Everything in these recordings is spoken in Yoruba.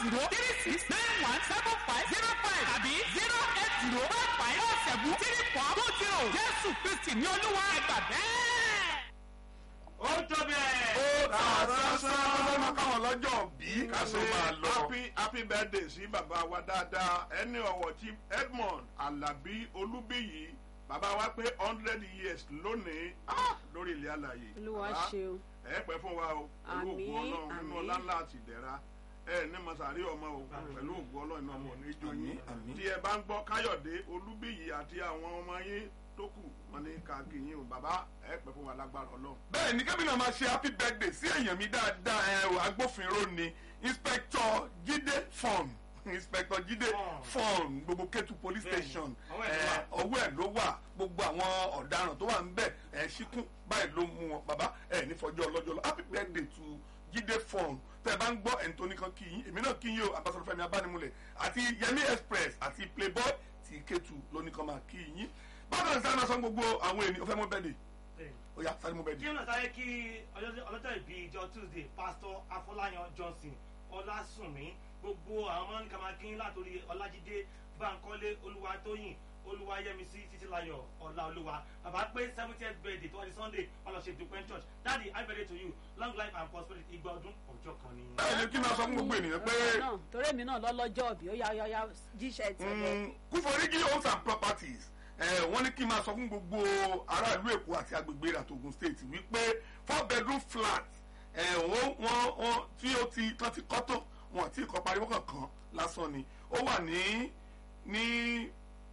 zero three six nine one seven five zero five tàbí zero eight zero five five four seven three four two zero jésù kristi ní olúwa ẹgbà bẹ́ẹ̀. ó tó bẹ́ẹ̀. ó tà sánsán lọ́nà káwọn lọ́jọ́ bí ká tó máa lọ. happy happy birthday sí bàbá wa dáadáa ẹni ọ̀wọ̀ tí edmond alabi olúbíyì bàbá wa pé hundred years lónìí ah, lórí ilé àlàyé. olúwa Bàbá, ṣeun ẹ pẹ́ fún wa o pẹ̀lú Àmín, ògùn ọlọ́run nínú àmín. ọlá ńlá àti ìdẹ̀ra ẹ ní masari ọmọ o pẹ̀lú ògùn ọlọ́run náà mọ̀ ní ijó yín àmín. tí ẹ bá ń gbọ́ káyọ̀dé olúbíyì àti àwọn ọmọ yín tó kù wọn ní káàkiri yín o bàbá ẹ pẹ́ fún wa lágbára ọlọ́run. bẹ́ẹ̀ ni kébìnrin máa ṣe happy birthday sí èèyàn mi dáadáa ẹ o agbófinró ni inspector jíde fọ́ọ̀n inspector jíde fọ́ọ̀n gbogbo ketu police Bẹ́ẹ̀ni, station ọwọ́ ẹ̀ ló ẹ, wà. ọwọ́ ẹ̀ ló wà gbogbo àwọn ọ̀daràn tó wà ń bẹ̀ ẹ̀ ṣíkún báyìí ló mú wọn bàbá ẹ̀ nífọ̀jọ́ ọlọ́jọ́ lọ happy birthday to jíde fọ́ọ̀n tẹ́ ẹ bá ń gbọ́ ẹni tó nìkan kí yín èmi náà kí yín o ambassador fẹmi abánimúlẹ̀ àti yemi express àti playboy ti ketu lónìkan máa kí yín bákan ní sáré máa sọ gbogbo àwọn ènìyàn fẹ́ mọ́ bẹ́ẹ̀ ó yá sáré mọ́ bẹ́ẹ̀ kí ọ̀nà sáré kí ọjọ́ ọlọ́jọ́ ìbí ìjọ tuesday pastor afọláyan johnson ọlásùnmí gbogbo àwọn ọmọ nǹkan máa kín látòrí ọlájídé bankole olúwatóyìn olúwayẹmísí títílayọ ọláolúwa bàbá pé seventieth birthday tó wà ní sunday ọlọ́ṣẹ́ dupẹ́ church daddy happy birthday to you long life and prosperity igba ọdún ọjọ́ kan ni. bẹ́ẹ̀ ni kí n máa sọ fún gbogbo ènìyàn pé náà torí èmi náà lọ́lọ́jọ́ òbí ó yá yá yá jíṣẹ́ ti lọ. mm, kúforíjì homes and properties eh, wọ́n ní kí n máa sọ fún gbogbo aráàlú èkó àti agbègbè rẹ̀ àtògùn state wípé four bedroom flat eh, wọ́n wọ́n wọ́n tí ó ti tán ti kọ́ tán wọn àti ìkọ́ pariwo kankan lásán ni ó wà ní ní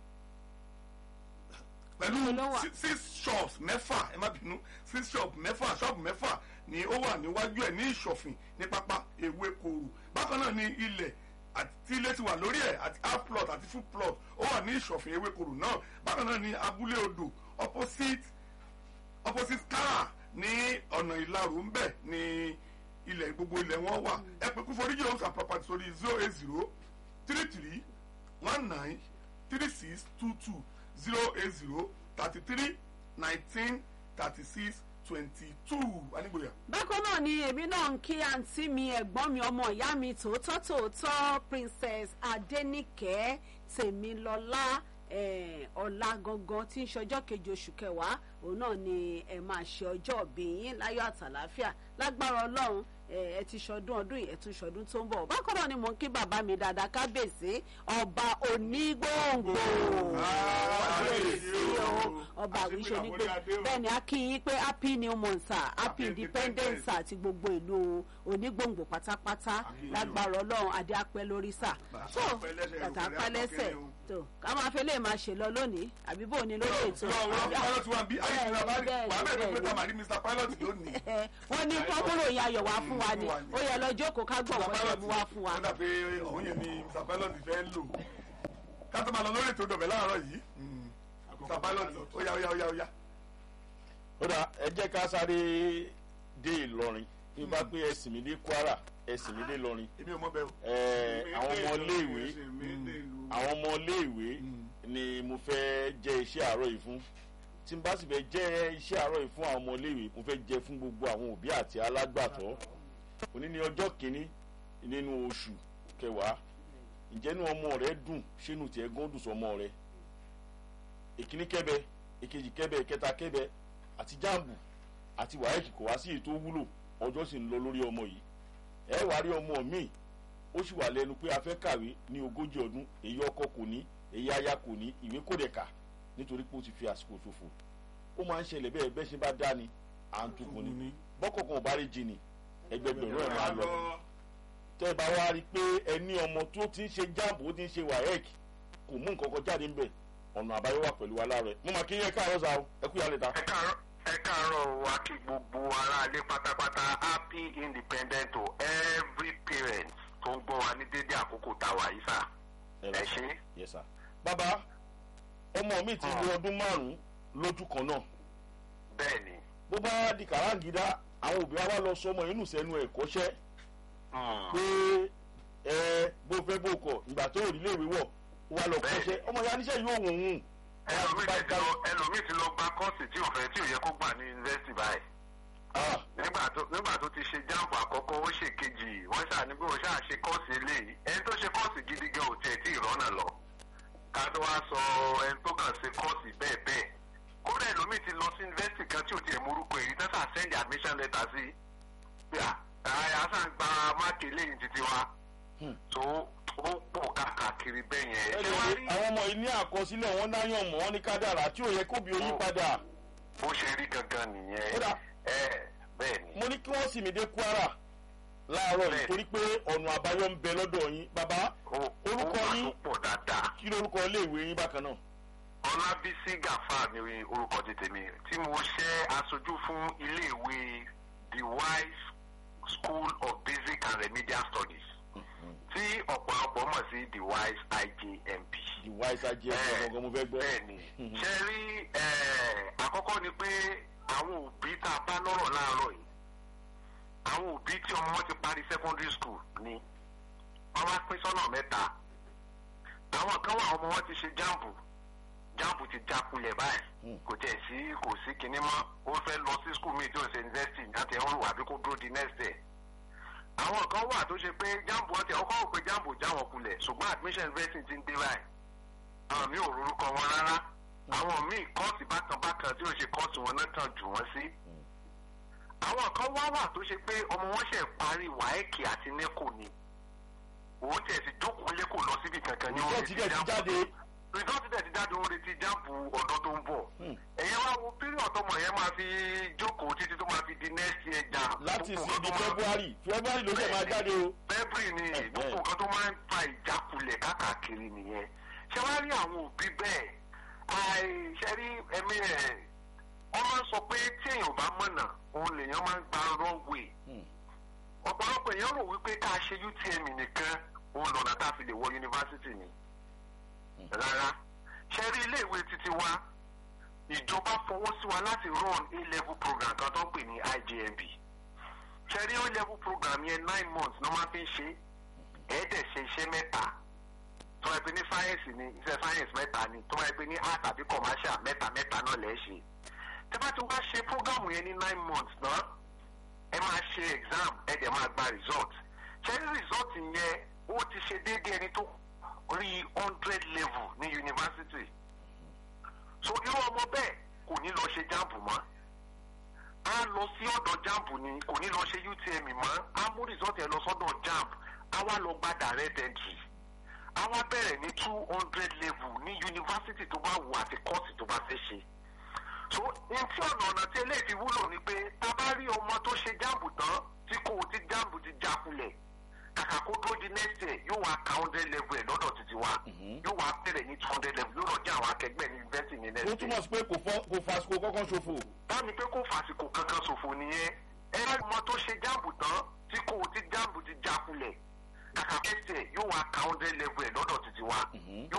pẹ̀lú Ló wà. si- six shops mẹ́fà ẹ má bínú six shops mẹ́fà shop mẹ́fà ni ó wà níwájú ẹ̀ ní ìṣọ̀fìn ní pápá ewé koro bákan náà ni ilẹ̀ àti ilé ti wà lórí ẹ̀ àti half plot àti full plot ó wà ní ìṣọ̀fìn ewé koro náà bákan náà ni abúlé odò opposite opposite kára ní ọ̀nà ìlarò ń bẹ̀ ní ilẹ̀ gbogbo ilẹ̀ wọn wà ẹ pé kú foríjì homes and property sórí zero eight zero three three one nine three six two two zero eight zero thirty three nineteen thirty six twenty two anigboya. bákan náà ni èmi náà ń kí àǹtí mi ẹ̀gbọ́n mi ọmọ ìyá mi tòótọ́ tòótọ́ princess adẹ́nìkẹ́ tèmilọ́lá eh, ọ̀la gangan tí ń ṣọjọ́ kejì oṣù kẹwàá òun náà ni ẹ máa ṣe ọjọ́ òbí yín láyọ̀ àtàláfíà lágbára ọlọ́run eh, ẹ ti ṣọdún ọdún yìí ẹ tún ṣọdún tó ń bọ̀ bákan náà ni mò ń kí bàbá mi dáadáa kábèsè ọba onígbòǹgbò kábèsè o ọba àwíṣe onígbò bẹ́ẹ̀ ni a kí yín pé happy new month sir happy independence sir àti gbogbo ìlú onígbòǹgbò pátápátá lágbára ọlọ́run adé apẹ́ lórí sà tó bàtà apẹ́ lẹ́sẹ̀ tó ká máa fẹ́ lè máa ṣe lọ lónìí àbí bò ní lórí ètò pilot wa bí ayé ìlú abárí bẹ́ẹ̀ wà á bẹ̀rẹ̀ pé bẹ́ẹ̀ tá a máa rí mr pilot lónìí. ẹ wọ́n ní kọ́kúrò yẹn ayọ̀ wá fún wa ni ó yẹ lọ jókòó ká gbọ̀ wọ́n ṣe mú wá fún wa. ó dà pé òun yẹn ni mr pilot fẹ́ lò ká tó máa lọ lórí ètò ìdọ̀bẹ̀ láàárọ̀ yìí mr pilot ó yá ó yá ó yá ó yá. ó dà ẹ jẹ́ ká sáré dé ìlọrin bí bá pé ẹ̀sìn mi dé kwara ẹ̀sìn mi dé ìlọrin èmi ò mọ bẹ́ẹ̀ o. ẹ̀ àwọn ọmọ iléèwé àwọn ọmọ iléèwé ni mo fẹ́ jẹ́ iṣẹ́ àárọ̀ yìí fún tí n bá sì fẹ́ jẹ́ iṣẹ́ àárọ̀ yìí fún àwọn ọmọ iléèwé mo fẹ́ jẹ́ fún gbogbo àwọn òbí àti alágbàtọ́ òní ni ọjọ́ kìíní nínú oṣù kẹwàá ǹjẹ́ inú ọmọ rẹ dùn ṣénu tiẹ̀ gán dùn sọmọ rẹ ìkíní kẹbẹ ìkejì kẹbẹ ìkẹta kẹbẹ àti jáàmù àti wàhálà kò wá sí èyí tó wúlò ọjọ́ sì ń lọ lórí ọmọ yìí ẹ wá rí ọmọ míì ó sì wà lẹ́nu pé a fẹ́ kàwé ní ogójì ọdún èyí ọkọ kò ní èyí aya kò ní ìwé kò dẹ̀ kà nítorí pé ó ti fi àsìkò ṣòfò ó máa ń ṣẹlẹ̀ bẹ́ẹ̀ bẹ́ẹ̀ ṣe bá dá ni à ń tukùn ni bọ́kọ̀kan ò bá rí jìnnì ẹgbẹgbẹ̀rún ẹ̀ máa lọ tẹ́ ẹ bá wá rí i pé ẹ ní ọmọ tó ti ń ṣe jáàmù ó ti ń ṣe wàhẹ́ẹ̀k kò mú nǹkan kan jáde ńbẹ̀ ọ̀nà àbáyọ wà pẹ̀lú wa láàárọ̀ ẹ̀ mo máa kí yẹn káàárọ̀ sa o ẹ kú yàrá ìta. ẹ káàárọ̀ ẹ káàárọ̀ wa kí gbogbo aráalé pátápátá happy independent to every parent tó ń gbọ́ wa ní dédé àkókò tá a wà yìí sà ẹ ṣe. yes sir. bàbá ọmọ mi ti lo ọdún márùn-ún lójú kan náà bẹ́ẹ̀ ni bó bá di kàráǹgídá àwọn òbí wa wá lọ sọmọ inú sẹ́nu ẹ̀ kọ́ṣẹ́ pé ẹ bó fẹ́ bó kọ̀ ìgbà tó ò rí léèwé wọ̀ ó wá lọ kọ́ṣẹ́ ọmọ ya níṣẹ́ yóò wọ̀n hùn. ẹlòmíì ti lọ ẹlòmíì ti lọ gba kọ́ọ̀sì tí ò fẹ́ tí ò yẹ kó gbà ní yunifásitì báyìí nígbà tó nígbà tó ti ṣe jáàmù àkọ́kọ́ ó ṣe kejì wọ́n ṣáà ní bí wọ́n ṣáà ṣe kọ́ọ̀sì eléyìí ẹni tó ṣe kọ́ọ̀sì gidi gan ò tiẹ̀ tí ì rọ́nà lọ ká tó wá sọ ẹni tó kàn ṣe kọ́ọ̀sì bẹ́ẹ̀ bẹ́ẹ̀ kódà ẹlòmíì ti lọ sí yunifásitì kan tí ò tiẹ̀ morúkọ èyí tẹ́sà send admission letter sí bí a àyà sàn gba máàkì eléyìí títí wa tó ó pọ̀ káàkiri bẹ́ẹ̀ yẹn. ẹni Ṣé wàá wí rí àwọn ọmọ yìí ní àkọsílẹ̀ wọn náyàn mọ́ wọn ní kádàrá tí ò yẹ kóbi oyún padà bó ṣe rí gangan nìyẹn. Kódà. ẹ bẹ́ẹ̀ ni. mo ní kí wọ́n sì mí dé kwara láàárọ̀ yìí Bẹ́ẹ̀ni. torí pé ọ̀nà àbáyọ ń bẹ lọ́dọ̀ yín bàbá Ó- orúkọ ó wà yín? tó pọ̀ dáadáa. kí lórúkọ iléèwé yín bákan náà. ọlábísí gàfà ni orúkọ ti tèmi tí mo ṣe aṣojú fún iléèwé the wise school of basic and remedial studies tí ọ̀pọ̀lọpọ̀ mọ̀ sí the wise ijmp. ìwà ìsajì ẹ̀sìn Bẹ́ẹ̀- ọ̀gọ̀ngàn mo fẹ́ gbọ́. bẹ́ẹ̀ni ṣe rí eh, àkọ́kọ́ ni pé àwọn òbí tá a bá lọ́rọ̀ láàárọ̀ yìí àwọn òbí tí ọmọ wọn ti parí secondary school ni wọ́n wá pín sọ́nà mẹ́ta àwọn kan wà ọmọ wọn ti ṣe jáàmù jáàmù ti jákulẹ̀ báyìí kò tẹ̀ sí kò sí kinní mọ́ ó fẹ́ lọ sí school mi tí ó ṣe university láti ẹ̀hún rò àbí kó dúró di next day àwọn kan wà tó ṣe pé jáàmù ọtí ọkọ̀ rò pé jáàmù já wọn kulẹ̀ ṣùgbọ́n admission university ti ń dé báyìí àwọn míì ò rorúkọ wọn rárá àwọn míì kọ́ọ̀sì bákan bákan tí ò ṣe kọ́ọ̀sì wọn náà tàn jù wọ́n sí. àwọn kan wá wà tó ṣe pé ọmọ wọn ṣe parí wáẹ́kì àti nẹ́kò ni òun tiẹ̀ sì jókòó lẹ́kọ̀ọ́ lọ síbi kankan ní Rìsọ́ọ̀tì dẹ̀ ti jáde. rìsọ́ọ̀tì dẹ̀ ti jáde òun retí jáàbù ọ̀dọ́ tó ń bọ̀ ẹ̀yẹ wá wo píríọ̀ tọmọ yẹn máa fi jókòó títí tó máa fi di next year jà láti Gbogbo sí nǹkan di tó máa- february february ló ṣe máa jáde o. february ni Ẹ̀hẹ́. gbogbo nǹkan tó máa ń fa ìjákulẹ̀ káàkiri nìyẹn ṣé wàá rí àwọn òbí bẹ́ẹ̀ àìṣe rí ẹ̀mí ẹ̀ wọ́n máa ń sọ pé tí èèyàn bá mọ̀nà òun lèèyàn máa ń gba wrong way ọ̀pọ̀lọpọ̀ èèyàn rò wípé ká ṣe utm nìkan òun lọ́nà tá a fi lè wọ yunifásitì ni rárá ṣe rí iléèwé títí wa ìjọba fọwọ́ sí wa láti run a level program kan tó ń pè ní ijmb ṣe rí a level program yẹn nine months ló máa fi ń ṣe ẹ̀ẹ́dẹ̀ ṣe iṣẹ́ mẹ́ta tó wáyé pé ní sáyẹ́nsì ni iṣẹ́ sáyẹ́nsì mẹ́ta ni tó wáyé pé ní art àbí commercial mẹ́ta mẹ́ta náà lẹ́ ṣe tẹ́ bá ti wá ṣe program yẹn ní nine months náà ẹ máa ṣe exam ẹ dẹ̀ máa gba result ṣe rí result yẹn ó ti ṣe déédéé ẹni tó rí hundred level ní university so irú ọmọ bẹ́ẹ̀ kò ní lọ ṣe jamb mọ́ á lọ sí ọ̀dọ̀ jamb ni kò ní lọ ṣe utm mọ́ á mú result ẹ̀ lọ sọ́dọ̀ jamb á wá lọ gba direct entry á wá bẹ̀rẹ̀ ní two hundred level ní university tó bá wù àti course tó bá fẹ́ ṣe so n tí ọ̀nà ọ̀nà tí eléyìí fi wúlò ni pé tá a bá rí ọmọ tó ṣe jamb tán tí kò tí jamb ti jákulẹ̀ kàkà kó dúró di next year yóò wá ka hundred level ẹ̀ lọ́dọ̀ títí wa yóò wá bẹ̀rẹ̀ ní two hundred level yóò lọ jẹ́ àwọn akẹgbẹ́ ní university ní next ó year túmọ̀ sí pé kò fọ́- kò fàsìkò kọ́kọ́ ṣòfò. bámi pé kó fàsìkò kankan ṣòfò nìyẹn ẹ ẹ mọ tó ṣe jáàbù tán tí kò tí jáàbù ti jákulẹ̀ kàkà kẹsẹ̀ yóò wá ka hundred level ẹ̀ lọ́dọ̀ títí wa yóò